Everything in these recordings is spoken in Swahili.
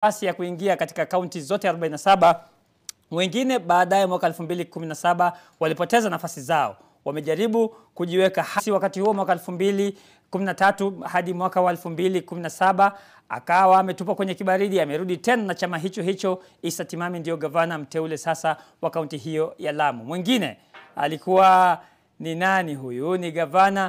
nafasi ya kuingia katika kaunti zote 47. Wengine baadaye mwaka 2017 walipoteza nafasi zao, wamejaribu kujiweka hasi. Wakati huo mwaka 2013 hadi mwaka wa 2017 akawa ametupwa kwenye kibaridi, amerudi tena na chama hicho hicho. Issa Timami ndio gavana mteule sasa wa kaunti hiyo ya Lamu. Mwingine alikuwa ni nani? Huyu ni gavana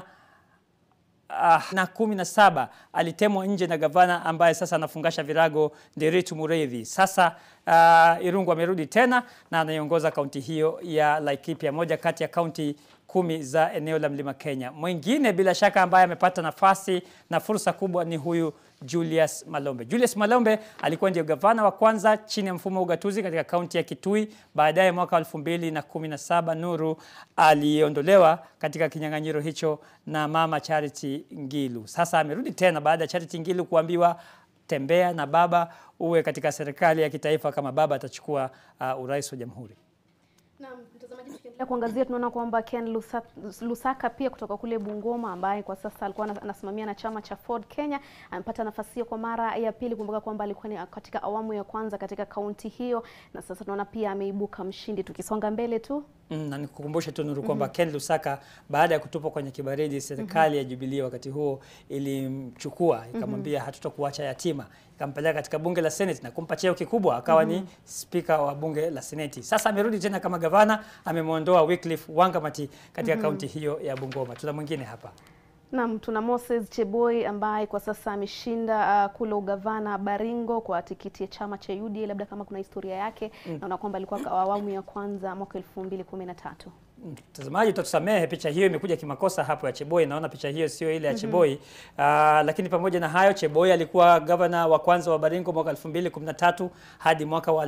Uh, na kumi na saba alitemwa nje na gavana ambaye sasa anafungasha virago Nderitu Mureithi. Sasa uh, Irungu amerudi tena na anaiongoza kaunti hiyo ya Laikipia, moja kati ya kaunti kumi za eneo la Mlima Kenya. Mwingine bila shaka ambaye amepata nafasi na fursa kubwa ni huyu Julius Malombe. Julius Malombe alikuwa ndio gavana wa kwanza chini ya mfumo wa ugatuzi katika kaunti ya Kitui. Baadaye mwaka 2017 Nuru aliondolewa katika kinyang'anyiro hicho na mama Charity Ngilu. Sasa amerudi tena baada ya Charity Ngilu kuambiwa tembea na baba uwe katika serikali ya kitaifa kama baba atachukua uh, urais wa jamhuri. Naam, mtazamaji, tukiendelea kuangazia tunaona kwamba Ken Lusa, Lusaka pia kutoka kule Bungoma ambaye kwa sasa alikuwa anasimamia na chama cha Ford Kenya amepata nafasi hiyo kwa mara ya pili. Kumbuka kwamba alikuwa ni katika awamu ya kwanza katika kaunti hiyo, na sasa tunaona pia ameibuka mshindi. Tukisonga mbele tu Mm, na nikukumbushe tu Nuru kwamba Ken Lusaka baada ya kutupwa kwenye kibaridi, serikali ya Jubilee wakati huo ilimchukua ikamwambia, hatutakuacha yatima, ikampeleka katika bunge la Senate na kumpa cheo kikubwa, akawa ni spika wa bunge la Seneti. Sasa amerudi tena kama gavana, amemwondoa Wycliffe Wangamati katika kaunti hiyo ya Bungoma. Tuna mwingine hapa Naam, tuna Moses Cheboi ambaye kwa sasa ameshinda uh, kule ugavana Baringo kwa tikiti ya chama cha UDA. Labda kama kuna historia yake, naona kwamba alikuwa kwa awamu ya kwanza mwaka 2013. Mtazamaji, utatusamehe, picha hiyo imekuja kimakosa hapo ya Cheboi. Naona picha hiyo sio ile ya Cheboi. Uh, lakini pamoja na hayo, Cheboi alikuwa gavana wa kwanza wa Baringo mwaka 2013 hadi mwaka wa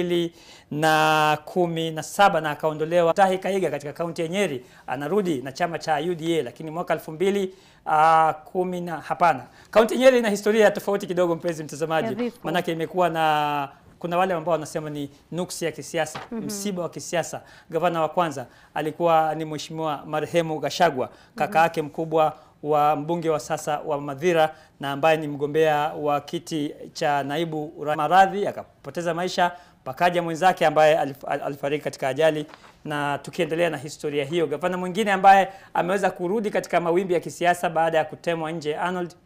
2017 na akaondolewa. Tahi Kaiga katika kaunti ya Nyeri anarudi na chama cha UDA, lakini mwaka 2000 Uh, kumi na hapana, kaunti Nyeri ina historia tofauti kidogo, mpenzi mtazamaji, Ya vifo. manake imekuwa na kuna wale ambao wanasema ni nuksi ya kisiasa msiba wa kisiasa. Gavana wa kwanza alikuwa ni mheshimiwa marehemu Gashagwa, kaka yake mkubwa wa mbunge wa sasa wa Madhira na ambaye ni mgombea wa kiti cha naibu rais. Maradhi akapoteza maisha, pakaja mwenzake ambaye alif- al- alifariki katika ajali. Na tukiendelea na historia hiyo, gavana mwingine ambaye ameweza kurudi katika mawimbi ya kisiasa baada ya kutemwa nje Arnold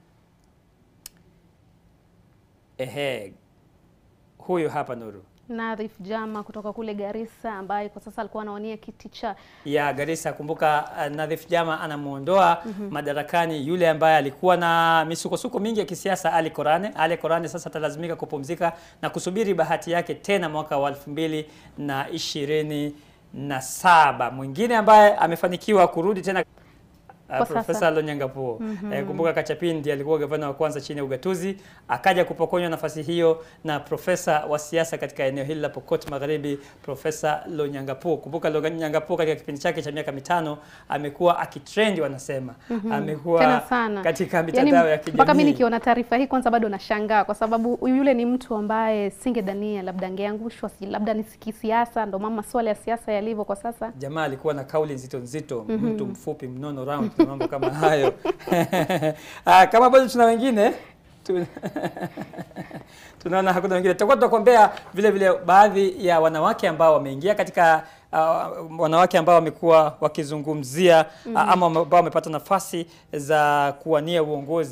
ehe, huyu hapa Nuru Nadhif Jama kutoka kule Garissa ambaye kwa sasa alikuwa anawania kiti cha ya Garissa. Kumbuka uh, Nadhif Jama anamuondoa madarakani yule ambaye alikuwa na misukosuko mingi ya kisiasa, Ali Korane. Ali Korane sasa atalazimika kupumzika na kusubiri bahati yake tena mwaka wa elfu mbili na ishirini na saba. Mwingine ambaye amefanikiwa kurudi tena Uh, Kwa Profesa sasa. Lonyangapuo eh, kumbuka Kachapindi alikuwa gavana wa kwanza chini ya ugatuzi, akaja kupokonywa nafasi hiyo na profesa wa siasa katika eneo hili la Pokot Magharibi, Profesa Lonyangapuo. Kumbuka Lonyangapuo katika kipindi chake cha miaka mitano amekuwa akitrendi, wanasema amekuwa tena sana katika mitandao ya kijamii. mpaka mimi nikiona taarifa hii kwanza bado nashangaa kwa sababu yule ni mtu ambaye singedhania labda angeangushwa, si- labda ni kisiasa, ndo mama masuala ya siasa yalivyo kwa sasa. Jamaa alikuwa na kauli nzito nzito, mtu mfupi mnono round na mambo kama hayo. Ah, kama bado tuna wengine tu- tunaona hakuna wengine, tutakuwa tunakuombea vile vile baadhi ya wanawake ambao wameingia katika uh, wanawake ambao wamekuwa wakizungumzia uh, ama ambao wamepata nafasi za kuwania uongozi